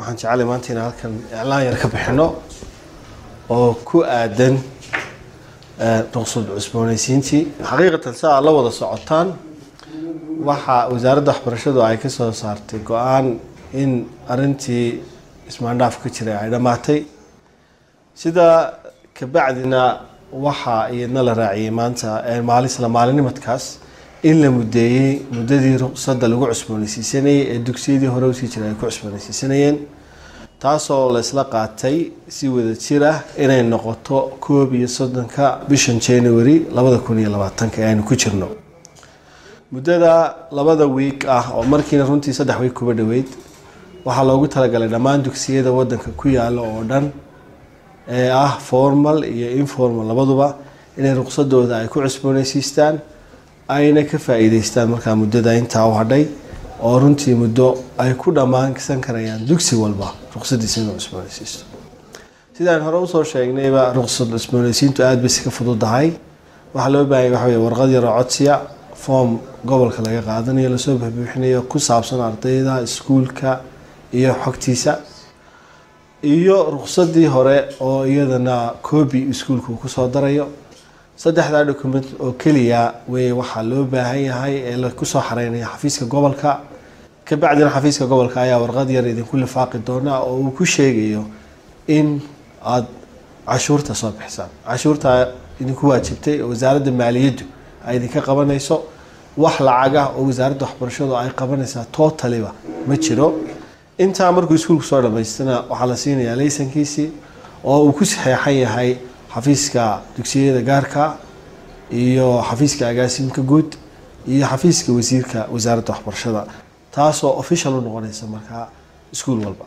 waxaan jeclay maanta inaan halkan iclaan yar ka bixino oo ku aadan ruqsad cusboonaysiintii xaqiiqatan si aad la wada socotaan waxa wasaaradda waxbarashadu ay ka soo saartay go-aan in arintii ismaandhaaf ka jiray ay dhammaatay sida kabacdina waxaa iyadna la raaciyey maanta maalisla maalinimadkaas in la mudeeyey muddadii ruqsadda lagu cusboonaysiisanayay ee dugsiyadii hore usii jiray ay ku cusboonaysiisanayeen taasoo laysla qaatay si wada jir ah inay noqoto koob iyo soddonka bishan january labada kun iyo labaatanka ee aynu ku jirno muddada labada wiig ah oo markiina runtii saddex wiig kuba dhoweyd waxaa loogu talagalay dhammaan dugsiyada wadanka ku yaala oo dhan ee ah formal iyo informal labaduba inay ruqsadooda ay ku cusboonaysiistaan ayna ka faa-iideystaan markaa muddada intaa u hadhay oo runtii muddo ay ku dhammaansan karayaan dugsi walba ruqsadiisa inuu cusboonaysiisto sidaan hore usoo sheegnayba ruqsad cusboonaysiintu aada bay iska fududahay waxaa loo baahanya waxa wey warqad yaroo codsiya form gobolka laga qaadanayo lasoo buxbuuxinayo ku saabsan ardayda iskuulka iyo xogtiisa iyo ruqsadii hore oo iyadana coobi iskuulka uu kusoo darayo saddexdaa document oo keliya wey waxaa loo baahan yahay ee lakusoo xareynaya xafiiska gobolka kabacdina xafiiska gobolka ayaa warqad yar idinku lifaaqi doona oo uu ku sheegayo in aada cashuurta soo bixisaan cashuurta idinku waajibtay oo wasaaradda maaliyaddu ay idinka qabanayso wax lacagah oo wasaaradda waxbarashadu ay qabanaysaa totaliba ma jiro intaa markuu iskuulku soo dhamaystana waxaa la siinayaa laysankiisii oo uu ku saxeexan yahay xafiiska dugsiyada gaarka iyo xafiiska agaasimka guud iyo xafiiska wasiirka wasaaradda waxbarashada taasoo official u noqonaysa markaa iskuul walba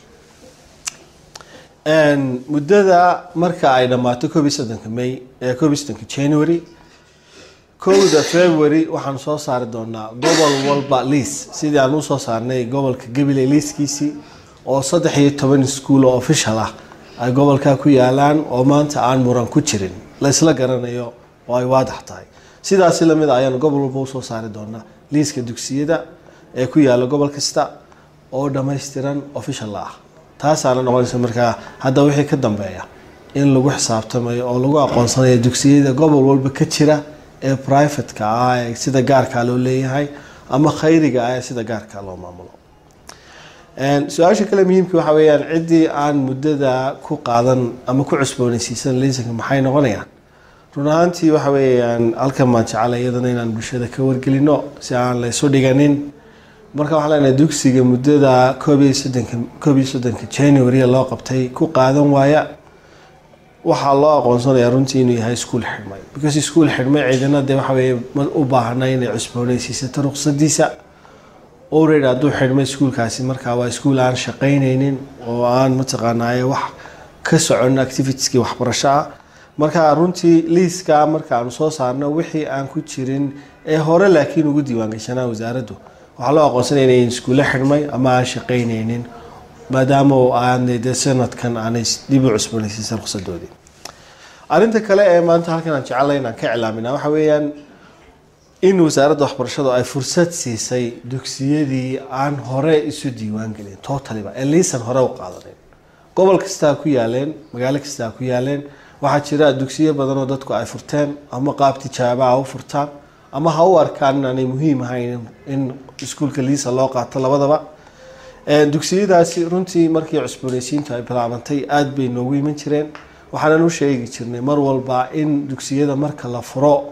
muddada marka ay dhammaato koob iyo soddonka may koob iyo soddonka january kowda february waxaan soo saari doonaa gobol walba liis sidii aan usoo saarnay gobolka gabiley liiskiisii oo saddex iyo toban iskuul oo official ah ay gobolkaa ku yaalaan oo maanta aan muran ku jirin laysla garanayo oo ay waadax tahay sidaasi lamid a ayaan gobol walba usoo saari doonaa liiska dugsiyada ee ku yaala gobol kasta oo dhammaystiran official ah taasaana noqonaysa markaa hadda wixii ka dambeeya in lagu xisaabtamayo oo lagu aqoonsanayo dugsiyada gobol walba ka jira ee privateka ah ee sida gaarkaa loo leeyahay ama khayriga ah ee sida gaarkaa loo maamulo su-aasha kale muhiimka waxa weyaan ciddii aan muddada ku qaadan ama ku cusboonaysiisan laysanka maxay noqonayaan run ahaantii waxa weeyaan halkan maan jecela iyadana inaan bulshada ka wargelino si aan la isu dhiganin marka waxaa leenahay dugsiga muddada koob iyo soddonka koob iyo soddonka january loo qabtay ku qaadan waaya waxaa loo aqoonsanayaa runtii inuu yahay iskuol xidhmay because iskuol xidhmay ciidana dee waxa weye u baahna inay cusboonaysiisato ruqsadiisa already hadduu xidhmay iskuolkaasi markaa waa iskuol aan shaqaynaynin oo aan mataqaanaaye wax ka socon activitieski waxbarasho ah marka runtii liiska marka aanu soo saarno wixii aan ku jirin ee hore laakiin ugu diiwaangashanaa wasaaraddu waxaa loo aqoonsanaya inay iskuulle xidhmay ama aan shaqaynaynin maadaama aanay dee sanadkan aanay dib u cusboonaysiisan ruqsadoodii arrinta kale ee maanta halkan aan jecellay inaan ka iclaamina waxa weeyaan in wasaaradda waxbarashadu ay fursad siisay dugsiyadii aan hore isu diiwaan gelin totaliba ee liisan hore u qaadanin gobol kastaa ku yaaleen magaalo kastaa ku yaaleen waxaa jira dugsiyo badan oo dadku ay furteen ama qaab tijaabaha u furtaan ama ha u arkaan inaanay muhiim ahayn in iskuulka liisa loo qaato labadaba dugsiyadaasi runtii markii cusboonaysiintu ay bilaabantay aada bay noogu iman jireen waxaanan u sheegi jirnay mar walba in dugsiyada marka la furo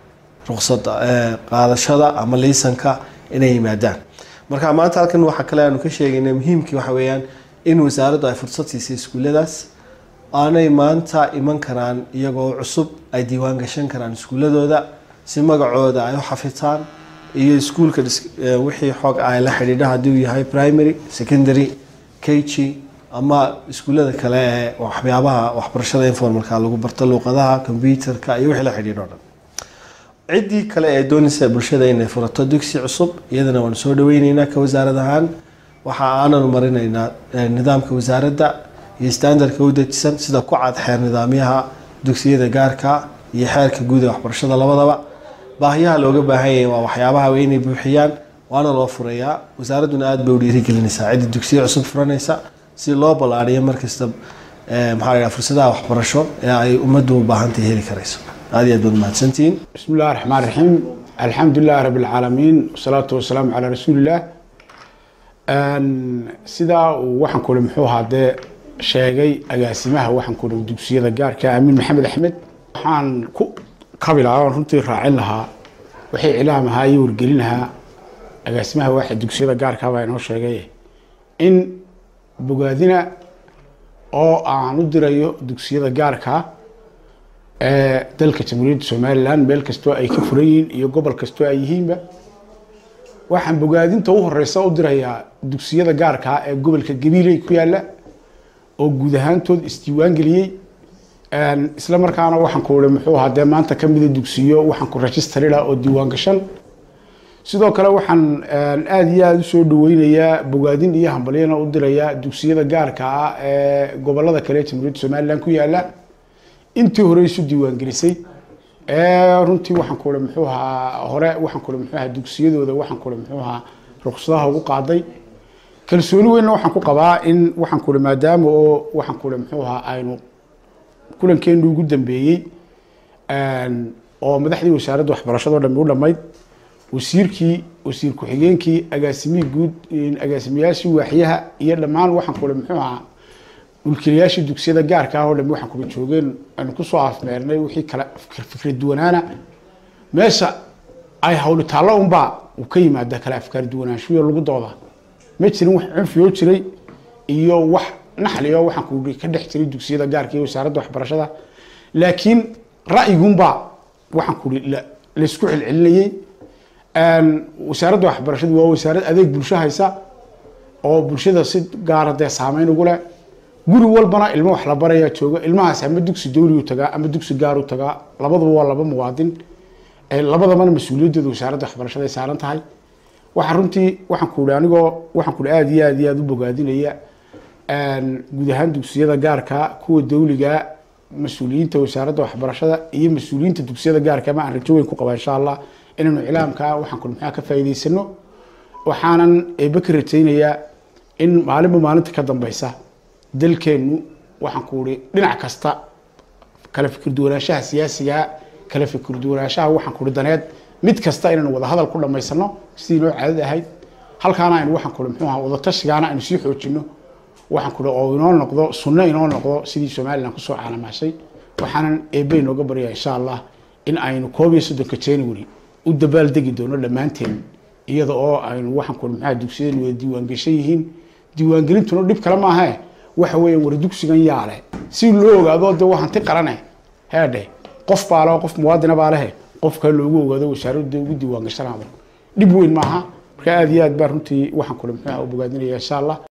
ruqsada qaadashada ama liisanka inay yimaadaan marka maanta halkan waxaa kale aanu ka sheegaynay muhiimkii waxa weeyaan in wasaaraddu ay fursad siisay iskuulladaas aanay maanta iman karaan iyagoo cusub ay diiwaan gashan karaan iskuuladooda si magacooda ay u xafitaan iyo iskuulka wixii xoog ay la xidhiidha haddii uu yahay primary secondary kg ama iskuullada kale ee waxyaabaha waxbarashada informalka lagu barto luuqadaha combyuterka iyo wixii la xidhiidho dhan ciddii kale ee doonaysa bulshada inay furato dugsi cusub iyadana waanu soo dhaweyneynaa ka wasaarad ahaan waxa aananu marinaynaa nidaamka wasaaradda iyo standardka u dejisan sida ku cad xeer nidaamyaha dugsiyada gaarka iyo xeerka guud ee waxbarashada labadaba baahiyaha looga baahan yahay waa waxyaabaha inay buuxiyaan waana loo furayaa wasaaradduna aada bay u dhiirigelinaysaa cidda dugsiyo cusub furanaysa si loo ballaariyo markasta maxaa la yidhaha fursadaha waxbarasho ee ay ummaddu u baahantahay heli karayso aad iyo aad baad mahadsantihiin بسم الله الرحمن الرحيم الحمد لله رب العالمين والصلاة والسلام على رسول الله sidaa uu waxaan kule muxuu ahaa dee sheegay agaasimaha waxaan kule dugsiyada gaarka amiin maxamed axmed waxaan ku kabi lahaa oon runtii raacin lahaa waxay cilaam ahaa iyo wargelin lahaa agaasimaha waxa dugsiyada gaarka baa inoo sheegay in bogaadina oo aan u dirayo dugsiyada gaarka ee dalka jamhuuriyadda somaliland meel kastoo ay ka furan yihiin iyo gobol kastoo ay yihiinba waxaan bogaadinta u horeysa u dirayaa dugsiyada gaarkaa ee gobolka gabiiley ku yaala oo guud ahaantood isdiiwaan geliyey isla markaana waxaan ku ii muxuu ahaa dee maanta kamida dugsiyo waxaan ku registrila oo diiwaan gashan sidoo kale waxaan aada iyo aada usoo dhaweynayaa bogaadin iyo hambalyana u dirayaa dugsiyada gaarka ah ee gobolada kale ee jamhuuriyadda somaliland ku yaala intii hore isu diiwaan gelisay runtii waxaan ku ii muxuu ahaa hore waxaan ku ii muxuu ahaa dugsiyadooda waxaan ku ii muxuu ahaa ruqsadaha ugu qaaday kalsooni weynna waxaan ku qabaa in waxaan ku ii maadaama oo waxaan ku ii muxuu ahaa aynu kulankeenu ugu dambeeyey oo madaxdii wasaaradda waxbarashado dhami u dhammayd wasiirkii wasiir ku-xigeenkii agaasimihii guud agaasimayaashii waaxyaha iyo dhammaan waxaan ku ii muxuu ahaa mulkiilayaashii dugsiyada gaarka ah oo dhami waxaan kula joogeen aynu kusoo afmeernay wixii kale fikra duwanaana meesha ay hawli taallo unbaa uu ka yimaada kale afkaar duwanaanshuyo lagu dooda ma jirin wax cunfiyoo jiray iyo wax naxliyo waxaan ku ka dhex jiray dugsiyada gaarka iyo wasaaradda waxbarashada laakiin ra'yigunbaa waxaan ku laysku celcelinayey wasaaradda waxbarashadu waa wasaarad adeeg bulsho haysa oo bulshada si gaara dee saameyn ugu leh guri walbana ilmo wax la barayaa jooga ilmahaas ama dugsi dawligu tagaa ama dugsi gaaru tagaa labaduba waa laba muwaadin labadabana mas-uuliyaddooda wasaaradda waxbarashada ay saaran tahay waxa runtii waxaan ku ihi anigoo waxaan ku ihi aada iyo aada iyo aada u bogaadinaya guud ahaan dugsiyada gaarka kuwa dawliga mas-uuliyiinta wasaaradda waxbarashada iyo mas-uuliyiinta dugsiyada gaarka ma aan rajo weyn ku qaba insha allah inaynu iclaamka waxaan ku ihi maxaa ka faa'iidaysano waxaanan eebe ka rajaynayaa in maalinba maalinta ka dambeysa dalkeennu waxaan ku ihi dhinac kasta kala fikir duwanaanshaha siyaasiga kala fikir duwanaanshaha waxaan ku ihi daneed mid kasta inaynu wada hadal ku dhamaysano sidii noo caadad ahayd halkaana aynu waxaan ku ihi muxuu ahaa wadatashigaana aynu sii xoojino waxaan ku ihi oo inoo noqdo sunno inoo noqdo sidii somaliland kusoo caalamaashay waxaanan eebe inooga baryaa insha allah in aynu koob iyo soddonka january u dabaaldegi doono dhammaanteen iyada oo aynu waxaan ku ihi maxaa dugsiyadeen wada diiwaangeshan yihiin diiwaangelintuna dhib kale maahae waxa weeyaan war dugsigan yaale si loo ogaado dee waa hanti qarane heedhe qof baa leho qof muwaadina baa lehe qof kale loogu ogaado wasaaradda ugu diiwaan gashanaado dhib weyn maaha marka aada iyo aad baa runtii waxaan kule muxuu u bogaadinaya insha allah